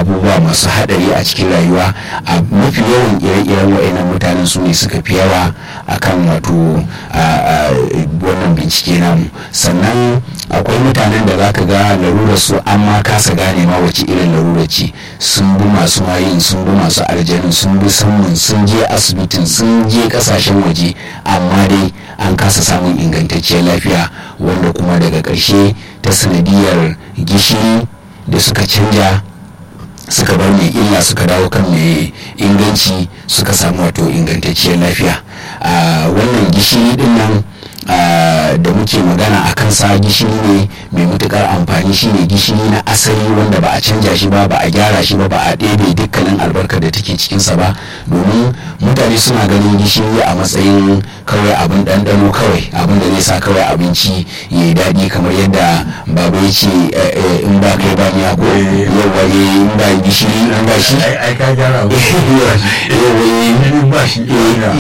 abubuwa masu haɗari a cikin rayuwa a mafi yawan ire-iren wa'annan mutanen su ne suka fi yawa akan wato wannan bincike namu sannan akwai mutanen da zaka ga larurar su an ma kasa gane ma wace irin larurar ce sun bi masu mayin sun bi masu aljanin sun bi samun sun je asibitin sun je kasashen waje amma dai an kasa samun ingantacciyar lafiya wanda kuma daga ƙarshe ta sanadiyar gishiri da suka canja suka bar mai illa suka dawo kan mai inganci suka samu wato ingantacciyar lafiya wannan gishiri din nan da muke magana a kansa gishiri ne mai matukar amfani shine gishiri na asali wanda ba a canja shi ba ba a gyara shi ba ba a ɗebe dukkanin albarkar da take cikinsa ba domin mutane suna ganin gishiri a matsayin kawai abin ɗanɗano kawai abin da zai sa kawai abinci ya yi daɗi kamar yadda baba ya ce in ba kai ba miya ko yawa in ba gishiri in ba shi ai ka gyara yawa ba shi